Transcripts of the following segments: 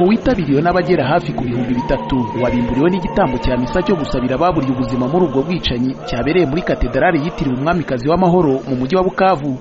witabiriwe n'abagera hafi ku bihumbi bitatu wabimburiwe n'igitambo cya misa cyo gusabira ababuriye ubuzima muri ubwo bwicanyi cyabereye muri katedarali yitiriwe umwamikazi w'amahoro mu mujyi wa bukavu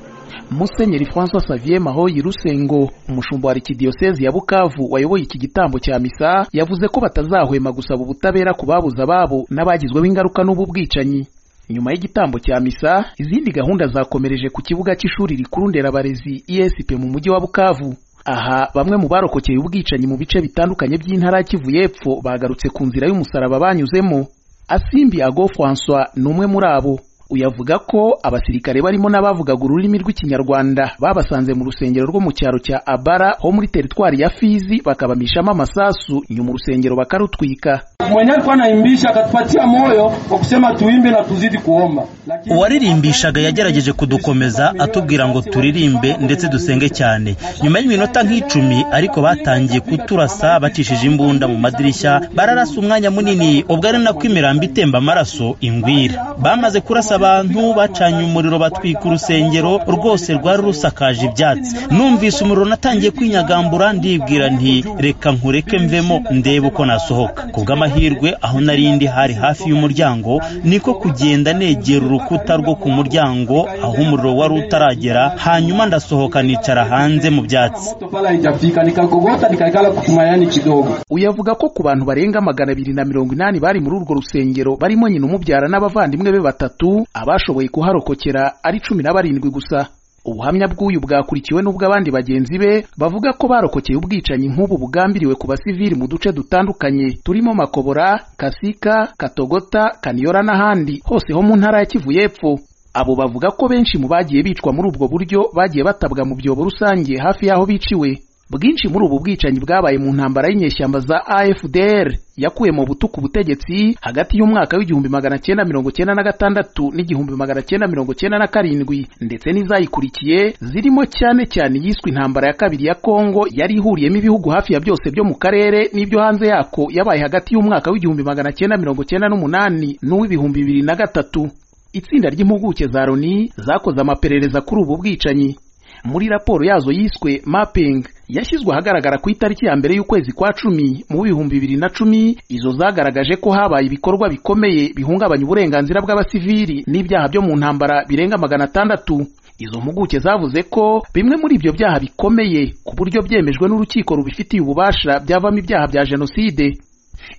musenyeri francois savier mahoyi rusengo umushumba wa arikidiyosezi ya bukavu wayoboye iki gitambo cya misa yavuze ko batazahwema gusaba ubutabera ku babuze ababo n'abagizweho ingaruka n'ubu bwicanyi nyuma y'igitambo cya misa izindi gahunda zakomereje ku kibuga cy'ishuri rikuru nderabarezi esp mu mujyi wa bukavu aha bamwe mu barokokeye ubwicanyi mu bice bitandukanye by'intara kivu y'epfo bagarutse ku nzira y'umusaraba banyuzemo asimbi ago francois ni umwe muri abo uyavuga ko abasirikare barimo n'abavugaga ururimi rw'ikinyarwanda babasanze mu rusengero rwo mu cyaro cya abara ho muri teritwari ya fizi bakabamishamo amasasu nyuma urusengero bakarutwika mwenye alikuwa anaimbisha akatupatia moyo kwa kusema tuimbe na tuzidi kuomba. Lakini uwaririmbishaga yagerageje kudukomeza atubwira ngo turirimbe ndetse dusenge cyane nyuma y'iminota nk'icumi ariko batangiye kuturasa bacishije imbunda mu madirishya bararasa umwanya munini ubwo ari nako imirambo itemba amaraso ingwira bamaze kurasa abantu bacanye umuriro batwika urusengero rwose rwari rusakaje ibyatsi numvise umuriro natangiye kwinyagambura ndibwira nti reka nkureke mvemo ndebe uko nasohoka ku bw'amahirwe aho nari ndi hari hafi y'umuryango niko kugenda negera urukuta rwo ku muryango aho umuriro wari utaragera hanyuma ndasohoka nicara hanze mu byatsi pala haijafika nikakogota nikaikala kutumayani kidogo. uyavuga ko ku bantu barenga magana abiri na mirongo inani bari muri urwo rusengero barimo nyina umubyara n'abavandimwe be batatu abashoboye kuharokokera ari cumi na barindwi gusa ubuhamya bw'uyu bwakurikiwe n'ubwo abandi bagenzi be bavuga ko barokokeye ubwicanyi nk'ubu bugambiriwe ku basivili mu duce dutandukanye turimo makobora kasika katogota kaniyora n'ahandi hose ho mu ntara ya kivu y'epfo abo bavuga ko benshi mu bagiye bicwa muri ubwo buryo bagiye batabwa mu byobo rusange hafi y'aho biciwe bwinshi muri ubu bwicanyi bwabaye mu ntambara y'inyeshyamba za AFDR yakuye mu butuku ubutegetsi hagati y'umwaka w'igihumbi magana cyenda mirongo cyenda na gatandatu n'igihumbi magana cyenda mirongo cyenda na karindwi ndetse n'izayikurikiye zirimo cyane cyane iyiswe intambara ya kabiri ya Kongo yari ihuriyemo ibihugu hafi ya byose byo mu karere n'ibyo hanze yako yabaye hagati y'umwaka w'igihumbi magana cyenda mirongo cyenda n'umunani n'uw'ibihumbi bibiri na gatatu itsinda ry'impuguke za Loni zakoze amaperereza kuri ubu bwicanyi muri raporo yazo yiswe mapping yashyizwe ahagaragara ku itariki ya mbere y'ukwezi kwa cumi mu bihumbi bibiri na cumi izo zagaragaje ko habaye ibikorwa bikomeye bihungabanya uburenganzira bw'abasivili n'ibyaha byo mu ntambara birenga magana atandatu izo mpuguke zavuze ko bimwe muri ibyo byaha bikomeye ku buryo byemejwe n'urukiko rubifitiye ububasha byavamo ibyaha bya jenoside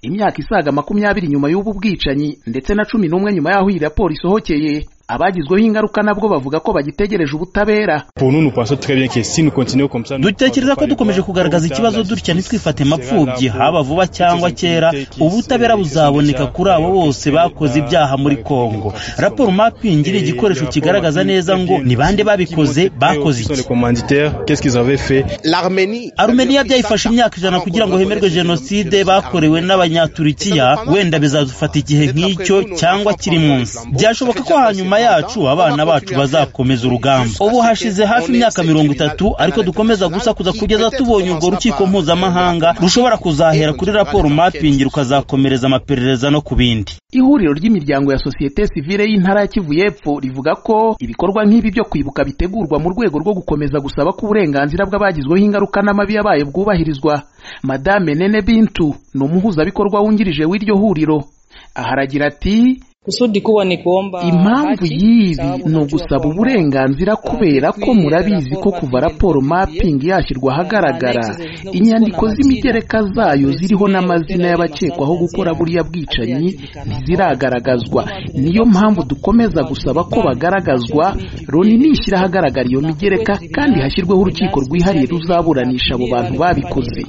imyaka isaga makumyabiri nyuma y'ubu bwicanyi ndetse na cumi n'umwe nyuma y'aho iyi raporo isohokeye abagizweho ingaruka nabwo bavuga ko bagitegereje ubutabera dutekereza ko dukomeje kugaragaza ikibazo dutya ntitwifate mapfubyi haba vuba cyangwa kera ubutabera buzaboneka kuri abo bose bakoze ibyaha muri kongo raporo mapingi iri igikoresho kigaragaza neza ngo ni bande babikoze bakoze iki arumeniya byayifashe imyaka ijana kugira ngo hemerwe jenoside bakorewe n'abanyaturikiya wenda bizadufata igihe nk'icyo cyangwa kiri munsi byashoboka ko hanyuma yacu abana bacu bazakomeza urugamba ubu hashize hafi imyaka mirongo itatu ariko dukomeza gusakuza kugeza tubonye urwo rukiko mpuzamahanga rushobora kuzahera kuri raporo mapingi rukazakomereza amaperereza no ku bindi ihuriro ry'imiryango ya sosiyete sivile y'intara ya kivu y'epfo rivuga ko ibikorwa nk'ibi byo kwibuka bitegurwa mu rwego rwo gukomeza gusaba ko uburenganzira bw'abagizweho ingaruka n'amabi yabaye bwubahirizwa madame nene bintu ni umuhuzabikorwa wungirije w'iryo huriro aha aragira ati kusudi kuwa ni kuomba impamvu y'ibi ni ugusaba uburenganzira kubera ko murabizi ko kuva raporo mapping yashyirwa ahagaragara inyandiko z'imigereka zayo ziriho n'amazina y'abakekwaho gukora buriya bwicanyi ntiziragaragazwa niyo mpamvu dukomeza gusaba ko bagaragazwa loni nishyira ahagaragara iyo migereka kandi hashyirweho urukiko rwihariye ruzaburanisha abo bantu babikoze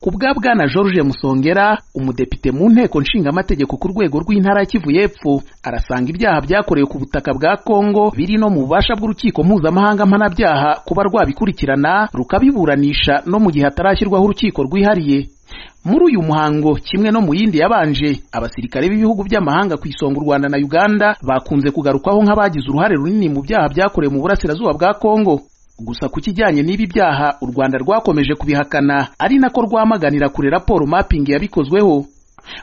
ku bwa bwana george musongera umudepite mu nteko nshingamategeko ku rwego rw'intara ya kivu y'epfo arasanga ibyaha byakorewe ku butaka bwa Kongo biri no mu bubasha bw'urukiko mpuzamahanga mpanabyaha kuba rwabikurikirana rukabiburanisha no mu gihe hatarashyirwaho urukiko rwihariye muri uyu muhango kimwe no mu yindi yabanje abasirikare b'ibihugu by'amahanga ku isonga u Rwanda na Uganda bakunze kugarukwaho nk'abagize uruhare runini mu byaha byakorewe mu burasirazuba bwa Kongo gusa ku kijyanye n'ibi byaha u Rwanda rwakomeje kubihakana ari nako rwamaganira kure raporo mapping yabikozweho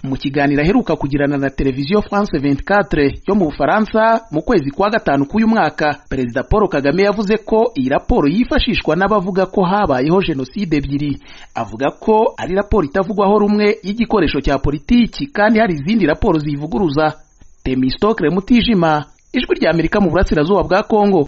mu kiganiro aheruka kugirana na televiziyo france 24 yo mu bufaransa mu kwezi kwa gatanu k'uyu mwaka perezida paul kagame yavuze ko iyi raporo yifashishwa n'abavuga ko habayeho jenoside ebyiri avuga ko ari raporo itavugwaho rumwe y'igikoresho cya politiki kandi hari izindi raporo ziyivuguruza temistokre mutijima ijwi ry'amerika mu burasirazuba bwa kongo